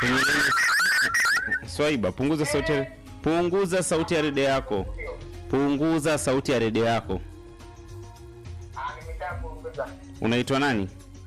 Kwenye laini- Swaiba, punguza sauti ya punguza sauti ya redio yako. Punguza sauti ya redio yako. Unaitwa nani?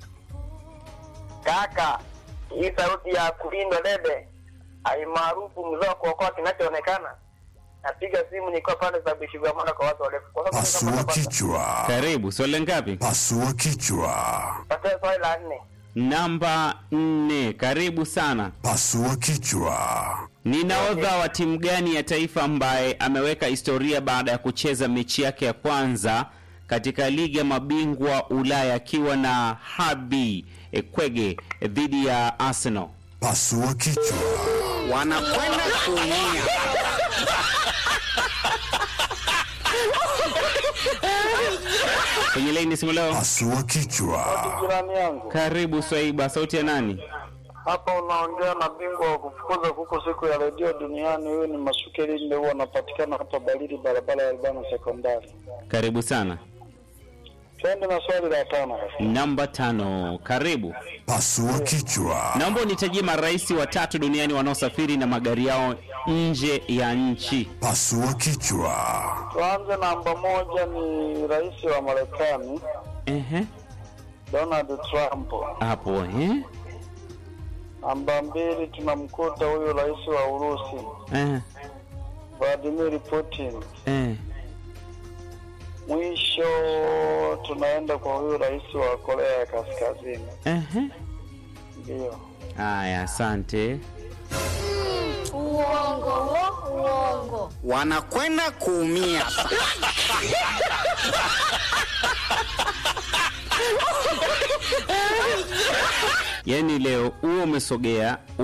Kaka, hii sauti ya kulindwa dede aimaarufu mzee wa kuokoa kinachoonekana. Napiga simu nikiwa pale za Bishigamana kwa watu warefu. Kwa sababu Pasua nikapata- kichwa. Karibu. Swali ngapi? Pasua kichwa. Patia swali la nne. Namba nne. Karibu sana. Pasua kichwa. Ni nahodha wa timu gani ya taifa ambaye ameweka historia baada ya kucheza mechi yake ya kwanza katika ligi ya mabingwa Ulaya akiwa na Habi Ekwege dhidi ya Arsenal? Pasua kichwa. wanakwenda kuumia. Kwenye laini simu leo. Pasua kichwa. Jirani yangu Karibu Swaiba, sauti ya nani? hapa unaongea na bingwa wa kufukuza kuku siku ya redio duniani. Huyu ni Masuke Linde, huwa anapatikana hapa Barili, barabara ya Albana Sekondari. Karibu sana. Twende na swali la tano. Namba tano. Karibu. Pasua kichwa. Naomba unitajie marais watatu duniani wanaosafiri na magari yao nje ya nchi. Pasua kichwa. Tuanze namba moja, ni rais wa Marekani Ehe. Donald Trump. Hapo eh? Namba mbili tunamkuta huyu rais wa Urusi Eh. Vladimir Putin. Eh. Mwisho tunaenda kwa huyu rais wa Korea ya Kaskazini. Ehe. Ndio. Haya, asante. Uongo wo, uongo. wanakwenda kuumia. Yaani leo huo umesogea